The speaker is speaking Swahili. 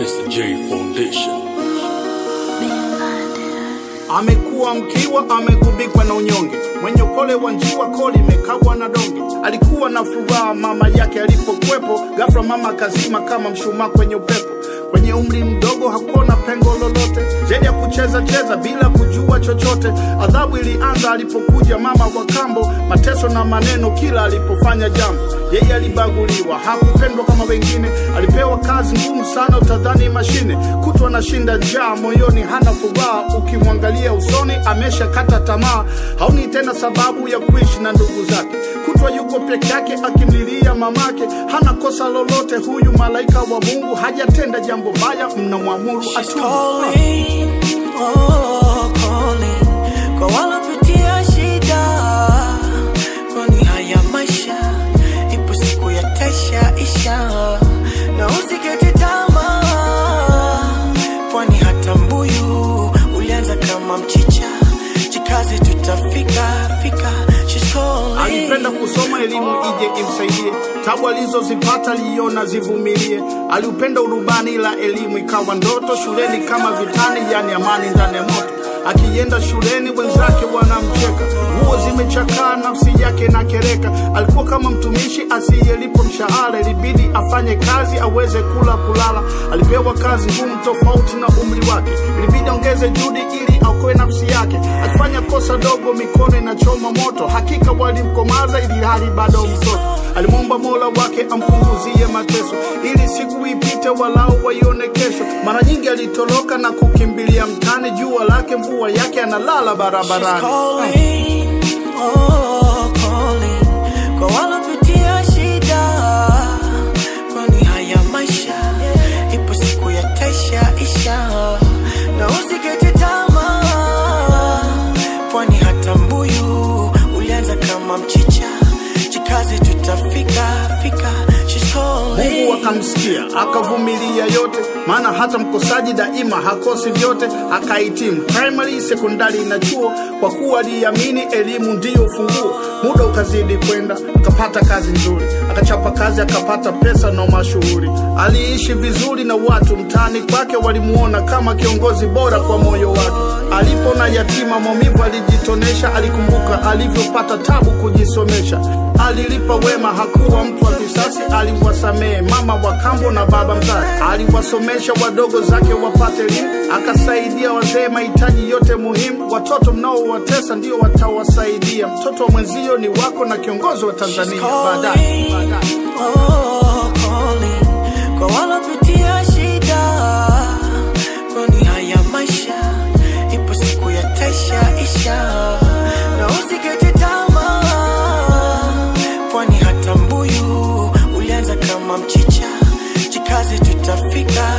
Mr. J Foundation. Amekuwa mkiwa, amegubikwa na unyonge, mwenye upole wa njiwa, koli imekabwa na donge. Alikuwa na furaha mama yake alipokwepo, ghafla mama akazima kama mshumaa kwenye upepo. Kwenye umri mdogo hakuona pengo lolote zaidi ya kucheza cheza bila kujua chochote. Adhabu ilianza alipokuja mama wa kambo, mateso na maneno kila alipofanya jambo. Yeye alibaguliwa, hakupendwa kama wengine, alipewa kazi ngumu sana, utadhani mashine. Kutwa anashinda njaa, moyoni hana furaha, ukimwangalia usoni ameshakata tamaa, haoni tena sababu ya kuishi na ndugu zake. Kutwa yuko peke yake akimlilia mamake, hana kosa lolote. Huyu malaika wa Mungu hajatenda jambo baya, mnamwamuru She's atubu. calling, oh, calling kwa walopitia shida, kwani haya maisha ipo siku yatasha isha, na usikate tamaa, kwani hata mbuyu ulianza kama mchicha, jikaze tutafika fika. She's calling. Alipenda kusoma elimu ije imsaidie, tabu alizozipata aliona zivumilie. Aliupenda urubani la elimu ikawa ndoto, shuleni kama vitani, yani amani ndani ya moto. Akienda shuleni wenzake wanamcheka, nguo zimechakaa, nafsi yake na kereka. Alikuwa kama mtumishi asiyelipwa mshahara, ilibidi afanye kazi aweze kula kulala. Alipewa kazi ngumu tofauti na umri wake, ilibidi aongeze juhudi ili aokoe nafsi yake. Akifanya kosa dogo, mikono inachoma moto. Hakika walimkomaza ili hali bado mtoto. Alimwomba Mola wake ampunguzie mateso, ili siku ipite walau waione kesho. Mara nyingi alitoroka na kukimbilia mtani, jua lake mvua yake, analala She's barabarani. calling, oh, calling kwa walopitia shida, kwani haya maisha ipo siku yatasha isha, na usikate tamaa, kwani hata mbuyu ulianza kama mchicha, jikaze tutafika fika. She's calling. Mungu akamsikia akavumilia yote, maana hata mkosaji daima hakosi vyote. Akahitimu primary, sekondari na chuo, kwa kuwa aliamini elimu ndiyo ufunguo. Muda ukazidi kwenda, akapata kazi nzuri, akachapa kazi, akapata pesa na mashuhuri. Aliishi vizuri na watu mtaani kwake, walimuona kama kiongozi bora kwa moyo wake. Alipona yatima, maumivu alijitonesha, alikumbuka alivyopata tabu kujisomesha. Alilipa wema, hakuwa mtu wa visasi, aliwasamehe mama wa kambo na baba mzazi. Aliwasomesha wadogo zake wapate elimu, akasaidia wazee mahitaji yote muhimu. Watoto mnaowatesa ndio watawasaidia. Mtoto wa mwenzio ni wako na kiongozi wa Tanzania baadaye. baadaye. Oh, calling kwa walopitia shida, kwani haya maisha ipo siku yatasha isha, na usikate tamaa, kwani hata mbuyu ulianza kama mchicha, jikaze tutafika